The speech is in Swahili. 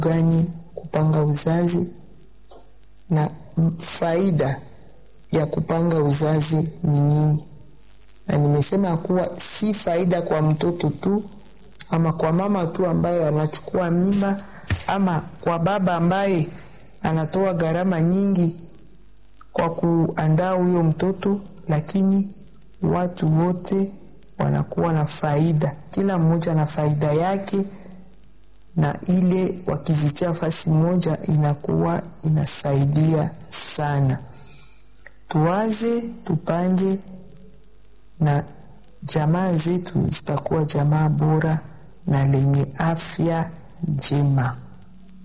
gani kupanga uzazi na faida ya kupanga uzazi ni nini, na nimesema kuwa si faida kwa mtoto tu ama kwa mama tu ambaye anachukua mimba ama kwa baba ambaye anatoa gharama nyingi kwa kuandaa huyo mtoto, lakini watu wote wanakuwa na faida, kila mmoja na faida yake, na ile wakizitia fasi moja inakuwa inasaidia sana. Tuwaze, tupange, na jamaa zetu zitakuwa jamaa bora na lenye afya njema.